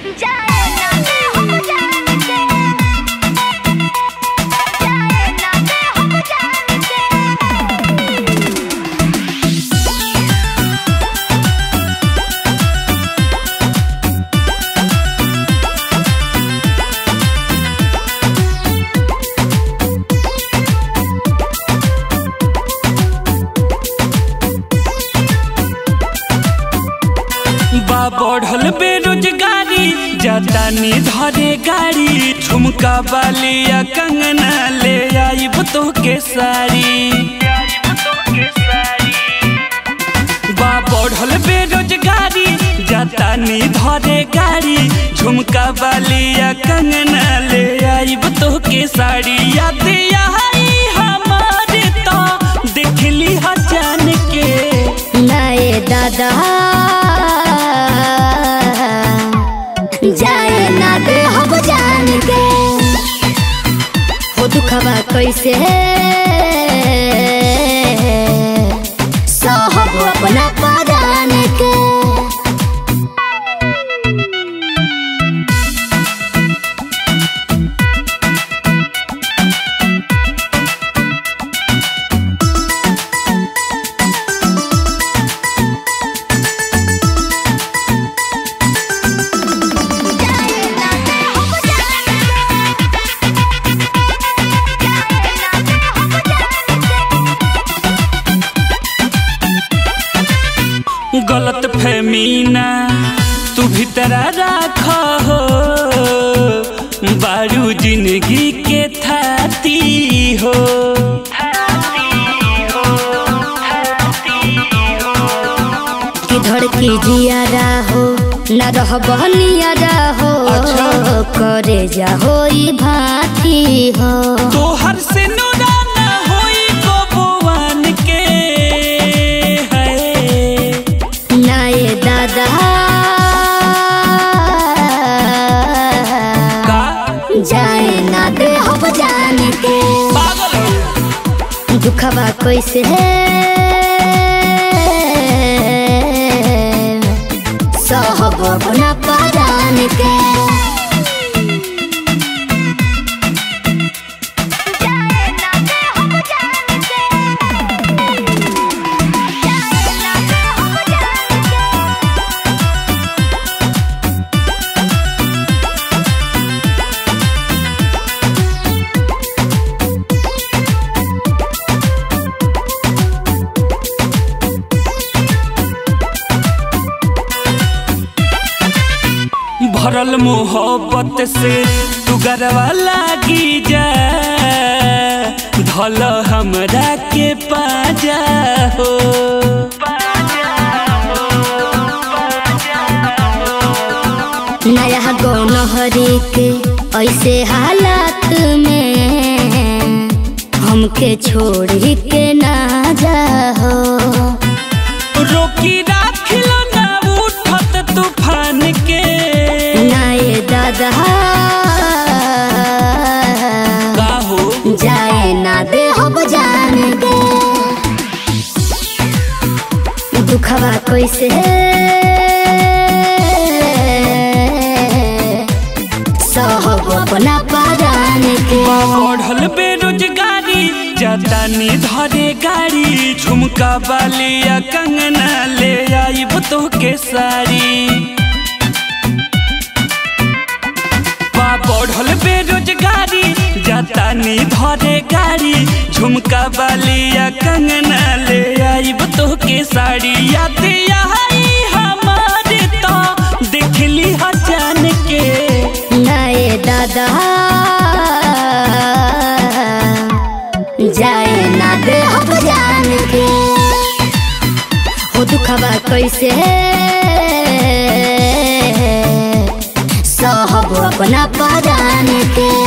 जाए ना दे हम जान के जाए ना दे हम जान के बा बढ़ल बेरोजगारी जातानी धरे गाड़ी झुमका बालिया कंगना ले आइब तो के साड़ी बा बढ़ल बेरोजगारी जातानी धरे गाड़ी झुमका बालिया कंगना ले आइब तो के साड़ी याद आई हमारे तो देखली ह जान के नाए दादा जाए ना दे हम जान के हो दुखबा कैसे सहब अपना परान के गलत फहमीना तू भीतरा राख हो बारू जिंदगी के थाती हो कि धड़की जियारा हो न रह बहनियारा हो अच्छा। करे जा होई भाती हो तोहर से नुराना होई गोबुआन के है नाए दादा का जाए ना दे हम जान के पागल हो दुखबा कैसे सहब अपना परान के जाए ना दे हम जान के जाए ना दे हम जान के भरल मोहब्बत से तू गरवा लागी जा धल हमरा के पाजा हो नया गौनहरी के ऐसे हालात में हमके छोड़ी के ना जाओ रोकी राखिलो ना उठत तूफान के नाए दादा का हो जाए ना दे हम जान के दुखबा कैसे सहब अपना परान के बढ़ल बेरोजगारी जातानी धरे गाड़ी झुमका बालिया कंगना ले आइब तो के साड़ी बा बढ़ल बेरोजगारी जातानी धरे गाड़ी झुमका बालिया कंगना ले आइब तो के साड़ी याद आई हमारे तो देखली ह जान के नाए दादा जाए ना दे हम जान के हो दुखबा कैसे सहब अपना परान के